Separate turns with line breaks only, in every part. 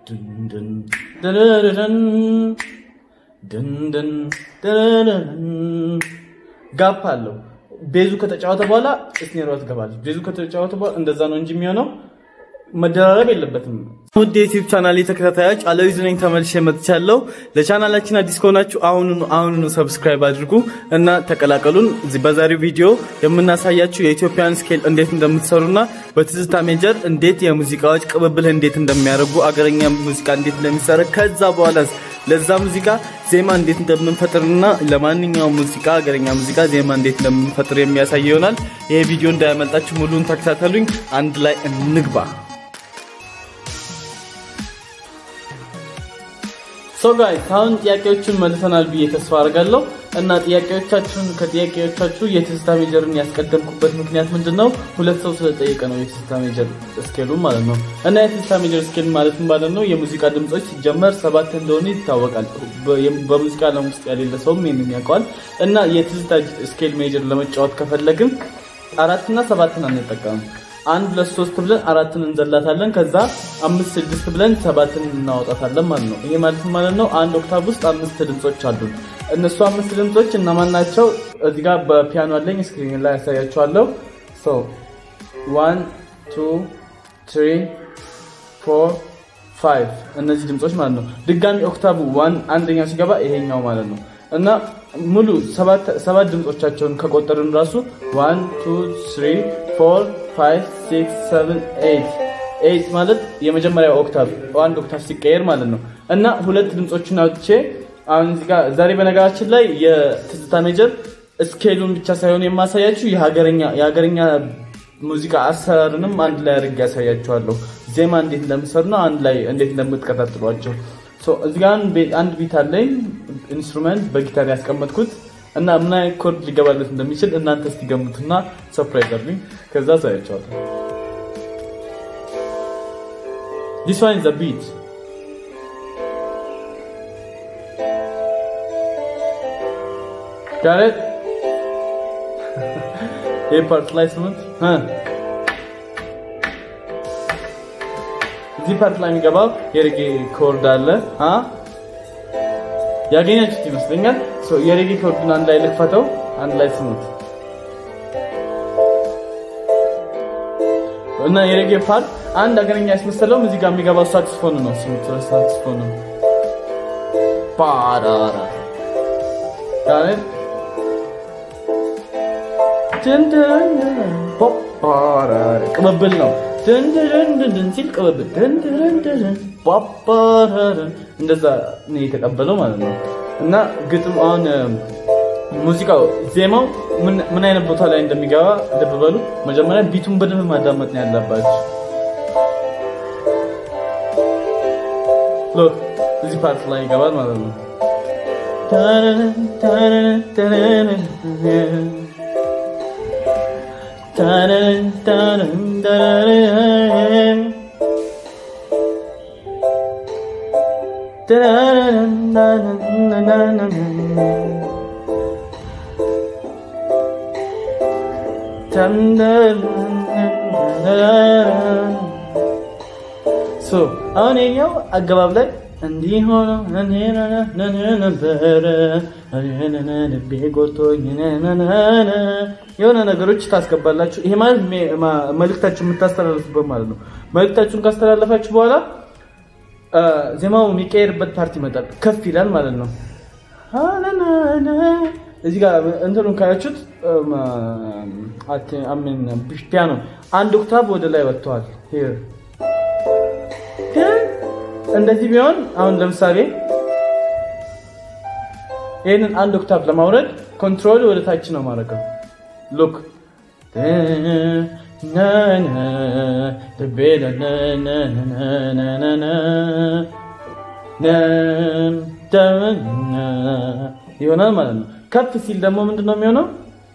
ድንድን ደረረረን ድንድን ደረረረን ጋፕ አለው። ቤዙ ከተጫወተ በኋላ ስኔሯ ትገባለች። ቤዙ ከተጫወተ በኋላ እንደዛ ነው እንጂ የሚሆነው መደራረብ የለበትም። ውድ የዩቲዩብ ቻናል ተከታታዮች አለዊዝ ነኝ ተመልሼ መጥቻለሁ። ለቻናላችን አዲስ ከሆናችሁ አሁኑኑ አሁኑኑ ሰብስክራይብ አድርጉ እና ተቀላቀሉን። እዚህ በዛሬው ቪዲዮ የምናሳያችሁ የኢትዮጵያን ስኬል እንዴት እንደምትሰሩና በትዝታ ሜጀር እንዴት የሙዚቃዎች ቅብብል እንዴት እንደሚያደርጉ አገረኛ ሙዚቃ እንዴት እንደሚሰራ ከዛ በኋላ ለዛ ሙዚቃ ዜማ እንዴት እንደምንፈጥርና ለማንኛውም ሙዚቃ አገረኛ ሙዚቃ ዜማ እንዴት እንደምንፈጥር የሚያሳይ ይሆናል። ይሄ ቪዲዮ እንዳያመልጣችሁ ሙሉን ተከታተሉኝ። አንድ ላይ እንግባ። ሶ ጋይስ አሁን ጥያቄዎችን መልሰናል ብዬ ተስፋ አድርጋለሁ እና ጥያቄዎቻችሁን ከጥያቄዎቻችሁ የትዝታ ሜጀርን ያስቀደምኩበት ምክንያት ምንድን ነው? ሁለት ሰው ስለጠየቀ ነው የትዝታ ሜጀር ስኬሉን ማለት ነው። እና የትዝታ ሜጀር ስኬል ማለት ማለት ነው የሙዚቃ ድምጾች ሲጀመር ሰባት እንደሆነ ይታወቃል። በሙዚቃ ዓለም ውስጥ ያሌለ ሰውም ይህንን ያውቀዋል። እና የትዝታ ስኬል ሜጀር ለመጫወት ከፈለግን አራትና ሰባትን አንጠቀምም። አንድ ሁለት ሶስት ብለን አራትን እንዘላታለን። ከዛ አምስት ስድስት ብለን ሰባትን እናወጣታለን ማለት ነው። ይሄ ማለት ማለት ነው አንድ ኦክታቭ ውስጥ አምስት ድምጾች አሉ። እነሱ አምስት ድምጾች እነማን ናቸው? እዚህ ጋር በፒያኖ አለኝ ስክሪን ላይ ያሳያችኋለሁ። ሶ ዋን ቱ ትሪ ፎር ፋይቭ እነዚህ ድምጾች ማለት ነው። ድጋሚ ኦክታቭ ዋን አንደኛው ሲገባ ይሄኛው ማለት ነው እና ሙሉ ሰባት ድምጾቻቸውን ከቆጠርን ራሱ ዋን ቱ ትሪ ፎር ፋይቭ ሲክስ ሰቨን ኤይት ኤይት ማለት የመጀመሪያው ኦክታቭ አንድ ኦክታቭ ሲቀየር ማለት ነው። እና ሁለት ድምፆችን አውጥቼ አሁን እዚህ ጋር ዛሬ በነገራችን ላይ የትዝታ ሜጀር ስኬሉን ብቻ ሳይሆን የማሳያችሁ የሀገረኛ ሙዚቃ አሰራርንም አንድ ላይ አድርጌ ያሳያችኋለሁ። ዜማ እንዴት እንደምሰሩና አንድ ላይ እንዴት እንደምትቀጣጥሏቸው። እዚህ ጋር አንድ ቢት አለኝ ኢንስትሩመንት በጊታር ያስቀመጥኩት እና ምን አይነት ኮርድ ሊገባለት እንደሚችል እናንተ እስቲ ገምቱና ሰርፕራይዝ አድርጉኝ። ከዛ ሳያቸዋለሁ። ዲስ ዋን ኢዝ ቢት ጋር ይህ ፓርት ላይ ስሙት። እዚህ ፓርት ላይ የሚገባው የሬጌ ኮርድ አለ። ያገኛችሁት ይመስለኛል። የሬጌ ኮርዱን አንድ ላይ ልክፈተው፣ አንድ ላይ ስሙት እና የሬጌ ፓርት አንድ አገረኛ ያስመሰለው እዚህ ጋር የሚገባው ሳክስፎን ነው። ስሙት፣ ሳክስፎን ነው። ፓራራ ጋር ቅብብል ነው። ድንድንድንድን ሲል ቅብብል ድንድንድን ፓፓራራ እንደዛ ነው የተቀበለው ማለት ነው። እና ግጥም አሁን ሙዚቃው ዜማው ምን አይነት ቦታ ላይ እንደሚገባ ልብ በሉ። መጀመሪያ ቢቱን በደንብ ማዳመጥ ነው ያለባችሁ። ሎክ እዚህ ፓርት ላይ ይገባል ማለት ነው። አሁን የኛው አገባብ ላይ እንዲህ ሆኖ ነበረ ልቤ ጎቶኝ የሆነ ነገሮች ታስገባላችሁ። ይሄ ማለት መልእክታችሁ የምታስተላልፉበት ማለት ነው። መልእክታችሁን ካስተላለፋችሁ በኋላ ዜማው የሚቀየርበት ፓርቲ ይመጣል፣ ከፍ ይላል ማለት ነው። እዚህ ጋር እንትኑን ካያችሁት ፒያኖ አንድ ኦክታቭ ወደ ላይ ወጥተዋል። እንደዚህ ቢሆን አሁን ለምሳሌ ይህንን አንድ ኦክታቭ ለማውረድ ኮንትሮል ወደ ታች ነው ማድረገው። ሉክ ይሆናል ማለት ነው። ከፍ ሲል ደግሞ ምንድን ነው የሚሆነው?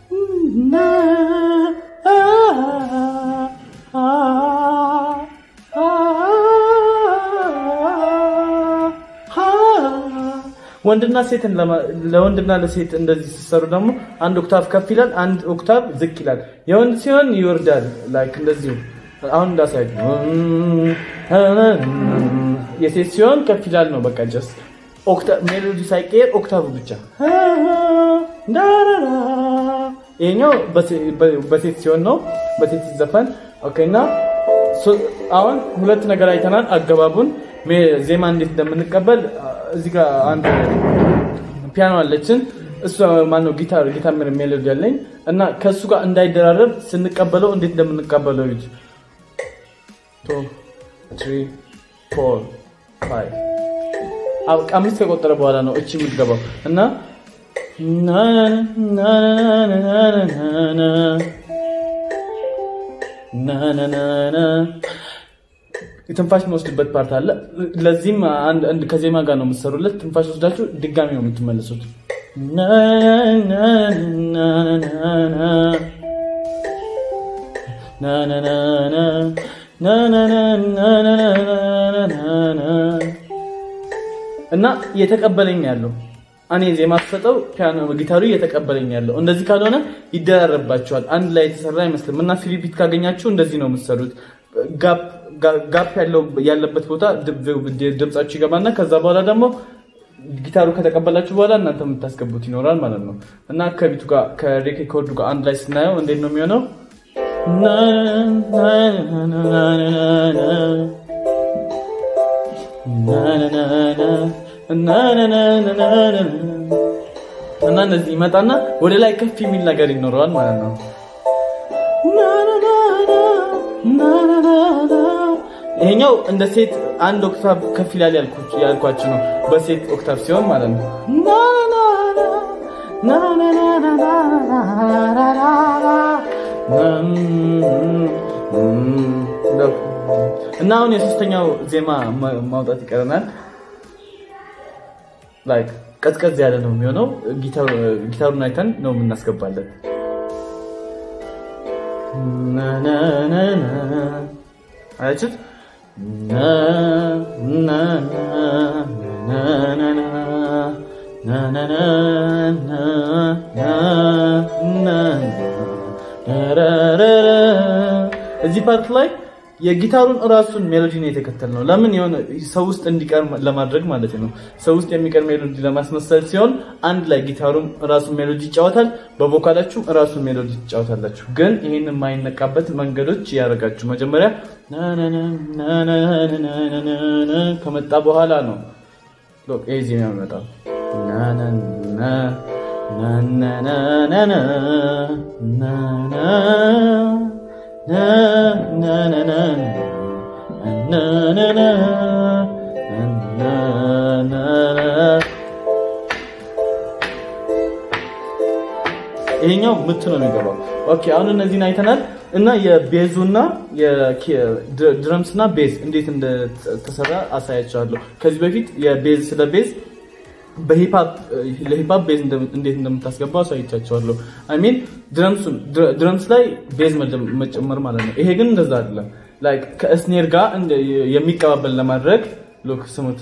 ወንድና ሴትን ለወንድና ለሴት እንደዚህ ሲሰሩ ደግሞ አንድ ኦክታቭ ከፍ ይላል፣ አንድ ኦክታቭ ዝቅ ይላል። የወንድ ሲሆን ይወርዳል፣ ላይክ እንደዚሁ አሁን እንዳሳይ የሴት ሲሆን ከፍ ይላል ነው በቃ ጀስት ሜሎዲ ሳይቀየር ኦክታቭ ብቻ ይሄኛው በሴት ሲሆን ነው በሴት ሲዘፈን ኦኬ እና አሁን ሁለት ነገር አይተናል አገባቡን ዜማ እንዴት እንደምንቀበል እዚህ ጋር አንድ ፒያኖ አለችን እሱ ማነው ጊታር ጊታር ሜሎዲ ያለኝ እና ከእሱ ጋር እንዳይደራረብ ስንቀበለው እንዴት እንደምንቀበለው ይጅ አምስት ከቆጠረ በኋላ ነው እቺ የምትገባው እና ትንፋሽ የሚወስድበት ፓርት አለ። ለዚህም ከዜማ ጋር ነው የምትሰሩለት። ትንፋሽ ወስዳችሁ ድጋሚ ነው የምትመልሱት። እና እየተቀበለኝ ያለው እኔ ዜማ ስሰጠው ፒያኖ ጊታሩ እየተቀበለኝ ያለው እንደዚህ ካልሆነ ይደራረባቸዋል። አንድ ላይ የተሰራ አይመስልም። እና ፊሊፒት ካገኛችሁ እንደዚህ ነው የምትሰሩት። ጋፕ ያለበት ቦታ ድምጻችሁ ይገባና ከዛ በኋላ ደግሞ ጊታሩ ከተቀበላችሁ በኋላ እናንተ የምታስገቡት ይኖራል ማለት ነው። እና ከቢቱ ጋር ከሬኮርዱ ጋር አንድ ላይ ስናየው እንዴት ነው የሚሆነው? እና እነዚህ ይመጣና ወደ ላይ ከፍ የሚል ነገር ይኖረዋል ማለት ነው። ይሄኛው እንደ ሴት አንድ ኦክታቭ ከፍ ይላል ያልኳችሁ ነው። በሴት ኦክታቭ ሲሆን ማለት ነው። እና አሁን የሶስተኛው ዜማ ማውጣት ይቀረናል። ላይክ ቀዝቀዝ ያለ ነው የሚሆነው። ጊታሩን አይተን ነው የምናስገባለን። አያችሁት? እዚህ ፓርት ላይ የጊታሩን እራሱን ሜሎዲ ነው የተከተልነው። ለምን የሆነ ሰው ውስጥ እንዲቀር ለማድረግ ማለት ነው። ሰው ውስጥ የሚቀር ሜሎዲ ለማስመሰል ሲሆን አንድ ላይ ጊታሩም እራሱን ሜሎዲ ይጫወታል፣ በቮካላችሁ እራሱን ሜሎዲ ትጫወታላችሁ። ግን ይህን የማይነቃበት መንገዶች ያደርጋችሁ መጀመሪያ ከመጣ በኋላ ነው ይህ ዜማ የሚመጣው። ይሄኛው ምት ነው የሚገባው። ኦኬ አሁን እነዚህን አይተናል እና የቤዙና የድረምስ እና ቤዝ እንዴት እንደተሰራ አሳያቸዋለሁ። ከዚህ በፊት የቤዝ ስለ ቤዝ ለሂፓፕ ቤዝ እንዴት እንደምታስገባው አሳይቻቸዋለሁ። አይ ሚን ድረምስ ላይ ቤዝ መጨመር ማለት ነው። ይሄ ግን እንደዛ አይደለም። ላይክ ከእስኔር ጋር የሚቀባበል ለማድረግ ሎክ ስሙት።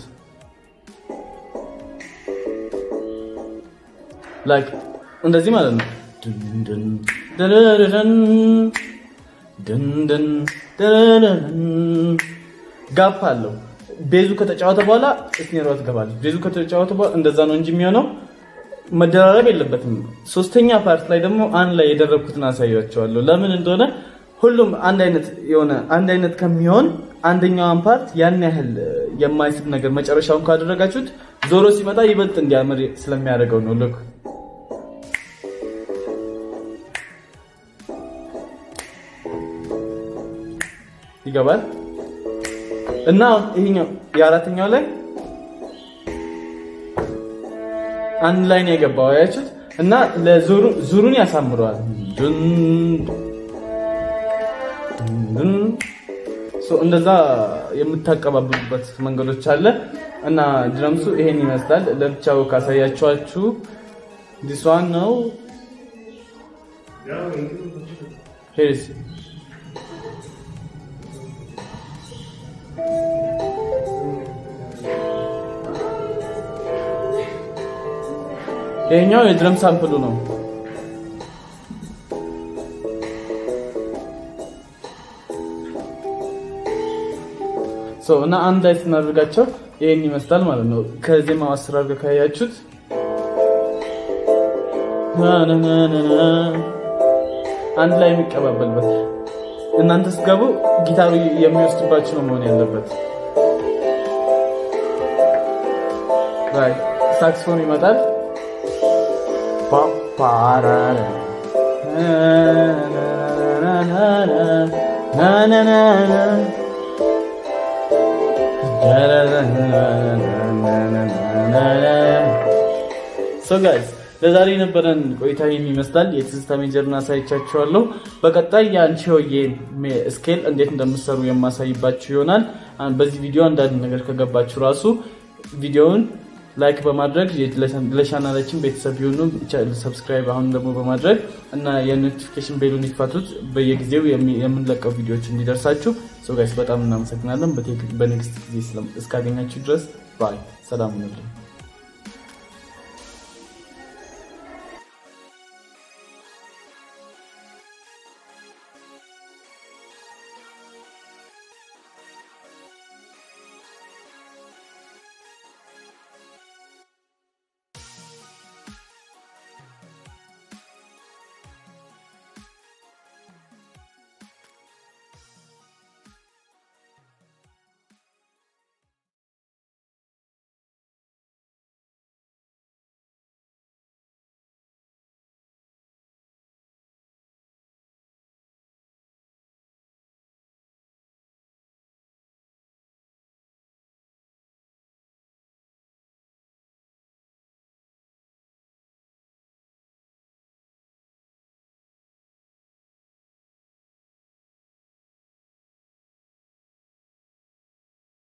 ላይክ እንደዚህ ማለት ነው። ጋፕ አለው። ቤዙ ከተጫወተ በኋላ እስኔሯ ትገባለች። ቤዙ ከተጫወተ በኋላ እንደዛ ነው እንጂ የሚሆነው መደራረብ የለበትም። ሶስተኛ ፓርት ላይ ደግሞ አንድ ላይ የደረብኩትን አሳያቸዋለሁ። ለምን እንደሆነ ሁሉም አንድ አይነት የሆነ አንድ አይነት ከሚሆን አንደኛዋን ፓርት ያን ያህል የማይስብ ነገር መጨረሻውን ካደረጋችሁት ዞሮ ሲመጣ ይበልጥ እንዲያምር ስለሚያደርገው ነው። ልክ ይገባል። እና ይሄኛው የአራተኛው ላይ አንድ ላይ ነው የገባው አያችሁት? እና ዙሩን ያሳምረዋል። እንደዛ የምታቀባብሉበት መንገዶች አለ እና ድረምሱ ይሄን ይመስላል። ለብቻው ካሳያችኋችሁ ዲስዋን ነው ሄሪስ ይሄኛው የድረም ሳምፕሉ ነው። እና አንድ ላይ ስናደርጋቸው ይህን ይመስላል ማለት ነው። ከዜማው አሰራር ጋር ካያችሁት አንድ ላይ የሚቀባበልበት እናንተ ስትገቡ ጊታሩ የሚወስድባችሁ ነው መሆን ያለበት። ሳክስፎን ይመጣል። ሶ ጋይስ ለዛሬ የነበረን ቆይታ ይህን ይመስላል። የትዝታ ሜጀርን አሳይቻችኋለሁ። በቀጣይ የአንቺ ሆዬ ስኬል እንዴት እንደምሰሩ የማሳይባችሁ ይሆናል። በዚህ ቪዲዮ አንዳንድ ነገር ከገባችሁ ራሱ ቪዲዮውን ላይክ በማድረግ ለቻናላችን ቤተሰብ የሆኑ ሰብስክራይብ አሁን ደግሞ በማድረግ እና የኖቲፊኬሽን ቤሉን ይክፈቱት በየጊዜው የምንለቀው ቪዲዮዎች እንዲደርሳችሁ። ሶ ጋይስ በጣም እናመሰግናለን። በኔክስት ጊዜ እስካገኛችሁ ድረስ ባይ፣ ሰላም ነው።